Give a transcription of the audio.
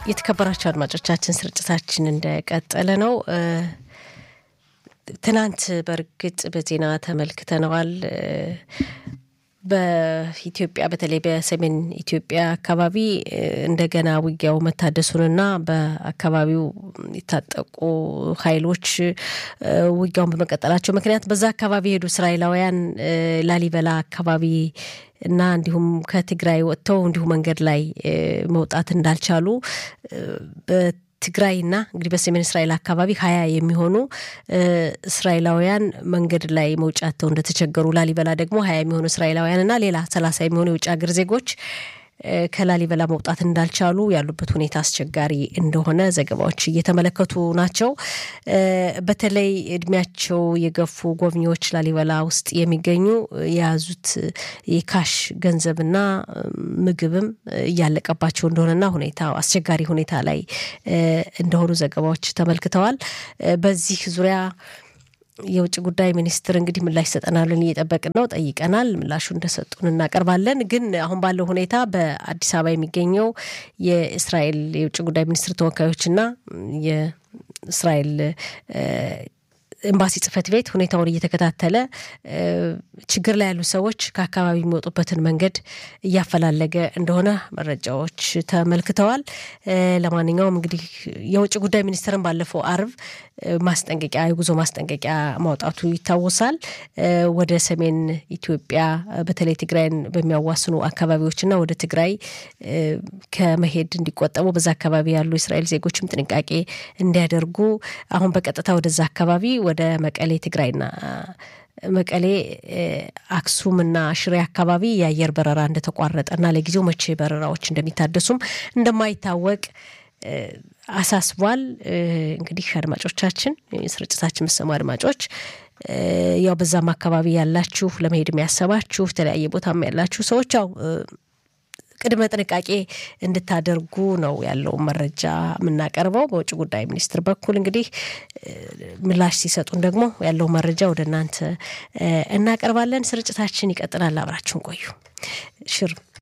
የተከበራቸው አድማጮቻችን ስርጭታችን እንደቀጠለ ነው። ትናንት በእርግጥ በዜና ተመልክተነዋል። በኢትዮጵያ በተለይ በሰሜን ኢትዮጵያ አካባቢ እንደገና ውጊያው መታደሱንና በአካባቢው የታጠቁ ኃይሎች ውጊያውን በመቀጠላቸው ምክንያት በዛ አካባቢ የሄዱ እስራኤላውያን ላሊበላ አካባቢ እና እንዲሁም ከትግራይ ወጥተው እንዲሁ መንገድ ላይ መውጣት እንዳልቻሉ ትግራይና እንግዲህ በሰሜን እስራኤል አካባቢ ሀያ የሚሆኑ እስራኤላውያን መንገድ ላይ መውጫ አጥተው እንደተቸገሩ ላሊበላ ደግሞ ሀያ የሚሆኑ እስራኤላውያንና ሌላ ሰላሳ የሚሆኑ የውጭ ሀገር ዜጎች ከላሊበላ መውጣት እንዳልቻሉ ያሉበት ሁኔታ አስቸጋሪ እንደሆነ ዘገባዎች እየተመለከቱ ናቸው። በተለይ እድሜያቸው የገፉ ጎብኚዎች ላሊበላ ውስጥ የሚገኙ የያዙት የካሽ ገንዘብና ምግብም እያለቀባቸው እንደሆነና ሁኔታ አስቸጋሪ ሁኔታ ላይ እንደሆኑ ዘገባዎች ተመልክተዋል። በዚህ ዙሪያ የውጭ ጉዳይ ሚኒስትር እንግዲህ ምላሽ ይሰጠናልን እየጠበቅን ነው። ጠይቀናል። ምላሹ እንደሰጡን እናቀርባለን። ግን አሁን ባለው ሁኔታ በአዲስ አበባ የሚገኘው የእስራኤል የውጭ ጉዳይ ሚኒስትር ተወካዮችና የእስራኤል ኤምባሲ ጽሕፈት ቤት ሁኔታውን እየተከታተለ ችግር ላይ ያሉ ሰዎች ከአካባቢ የሚወጡበትን መንገድ እያፈላለገ እንደሆነ መረጃዎች ተመልክተዋል። ለማንኛውም እንግዲህ የውጭ ጉዳይ ሚኒስትርን ባለፈው አርብ ማስጠንቀቂያ የጉዞ ማስጠንቀቂያ ማውጣቱ ይታወሳል። ወደ ሰሜን ኢትዮጵያ በተለይ ትግራይን በሚያዋስኑ አካባቢዎችና ወደ ትግራይ ከመሄድ እንዲቆጠቡ በዛ አካባቢ ያሉ የእስራኤል ዜጎችም ጥንቃቄ እንዲያደርጉ አሁን በቀጥታ ወደዛ አካባቢ ወደ መቀሌ ትግራይና መቀሌ አክሱም እና ሽሬ አካባቢ የአየር በረራ እንደተቋረጠና ለጊዜው መቼ በረራዎች እንደሚታደሱም እንደማይታወቅ አሳስቧል። እንግዲህ አድማጮቻችን ስርጭታችን የምትሰሙ አድማጮች ያው በዛም አካባቢ ያላችሁ ለመሄድ የሚያሰባችሁ የተለያየ ቦታም ያላችሁ ሰዎች ያው ቅድመ ጥንቃቄ እንድታደርጉ ነው ያለው መረጃ የምናቀርበው። በውጭ ጉዳይ ሚኒስትር በኩል እንግዲህ ምላሽ ሲሰጡን ደግሞ ያለው መረጃ ወደ እናንተ እናቀርባለን። ስርጭታችን ይቀጥላል። አብራችሁን ቆዩ። ሽር